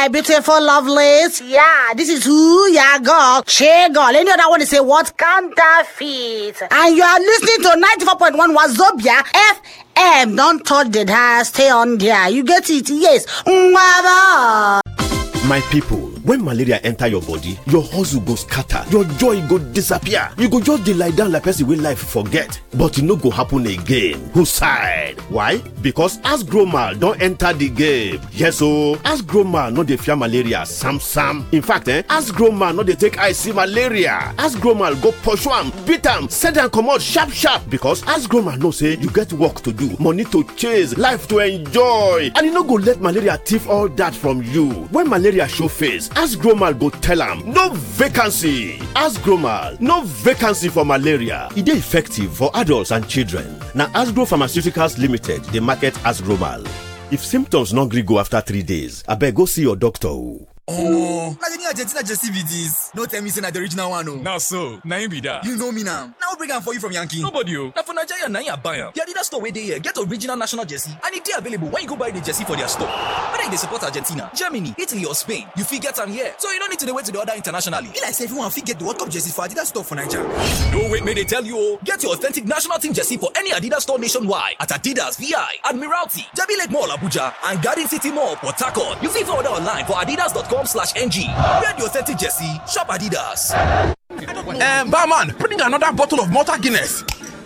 my beautiful lovelies. Yeah, this is who ya girl, Che girl. Any other one to say what counterfeit. And you are listening to 94.1 Wazobia FM. Don't touch the dial, stay on there. You get it? Yes. Mwah. my people when malaria enter your body your hustle go scatter your joy go disappear you go just dey lie down like person wey life forget but e no go happen again who side why because asgromal don enter the game yes ooo asgromal no dey fear malaria sam sam in fact eh asgromal no dey take eye see malaria asgromal go pursue am beat am send am comot sharp sharp because asgromal know say you get work to do money to chase life to enjoy and e no go let malaria thief all that from you when malaria show face asgromal go tell am no vacancy asgromal no vacancy for malaria e dey effective for adults and children na asgro pharmaceuticals limited dey market asgromal if symptoms no gree go after three days abeg go see your doctor o. omo na the new argentina jersey be dis no tell me say na the original one o na so na im be dat you know me now na who bring am for you from yankee nobody o na for nigeria na im i buy am the adidas store wey dey here get original national jersey and e dey available when you go buy the jersey for their store whether you dey support argentina germany italy or spain you fit get am here so you no need to dey wait to dey order internationally be like say everyone fit get the world cup jersey for adidas store for naija no wait make dey tell you o get your authentic national team jersey for any adidas store nationwide at adidas vi admiralty jabi lake mall abuja and garden city mall port harcourt you fit order online for adidas.com slash ng wear the authentic jersey shop adidas. Um, barman, bring another bottle of Malta Guinness.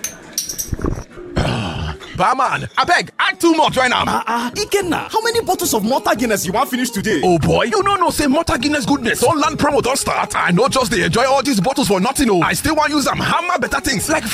barman, abeg, add two more join am. Ah ah, Ikenna, how many bottles of Malta Guinness you wan finish today? Oh boy, you no know say Malta Guinness goodness don land promo don start. I no just dey enjoy all these bottles for nothing o. I still wan use am hammer better things like